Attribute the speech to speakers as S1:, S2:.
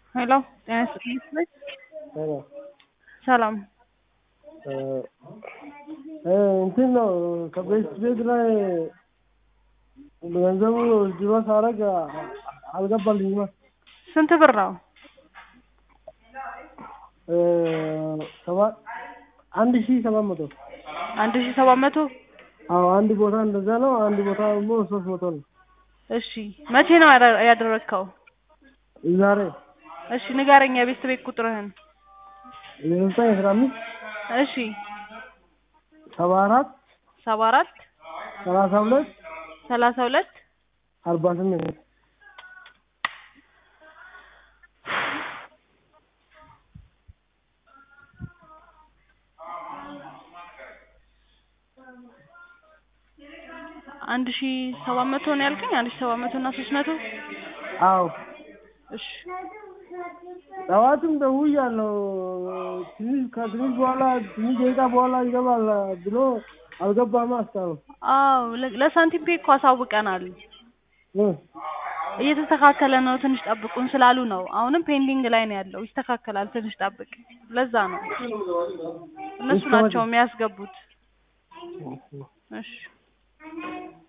S1: ሄሎ ጤና ይስጥልኝ።
S2: ሄሎ
S1: ሰላም
S2: እንትን ነው ከቤት ቤት ላይ ገንዘቡ ጅሮ ሳረግ አልገባልኝማ።
S1: ስንት ብር ነው?
S2: ሰባት አንድ ሺህ ሰባት መቶ
S1: አንድ ሺህ ሰባት መቶ
S2: አዎ አንድ ቦታ እንደዛ ነው። አንድ ቦታ ደግሞ ሶስት መቶ ነው።
S1: እሺ መቼ ነው ያደ- ያደረግከው?
S2: ዛሬ
S1: እሺ ንገረኝ የቤት ቤት ቁጥርህን።
S2: የዘጠኝ አስራ አምስት
S1: እሺ
S2: ሰባ አራት
S1: ሰባ አራት
S2: ሰላሳ ሁለት
S1: ሰላሳ ሁለት
S2: አርባ ስምንት
S1: አንድ ሺህ ሰባት መቶ ነው ያልከኝ? አንድ ሺህ ሰባት መቶ እና ሶስት መቶ
S2: አዎ
S1: እሺ
S2: ጠዋትም ደውያለሁ። ትንሽ ከትንሽ በኋላ ትንሽ ደቂቃ በኋላ ይገባል ብሎ አልገባም እስካሁን
S1: አዎ ለ- ለሳንቲም ፔ እኮ አሳውቀናል።
S2: እ
S1: እየተስተካከለ ነው ትንሽ ጠብቁን ስላሉ ነው። አሁንም ፔንዲንግ ላይ ነው ያለው። ይስተካከላል ትንሽ ጠብቅ። ለዛ ነው እነሱ ናቸው የሚያስገቡት። እሺ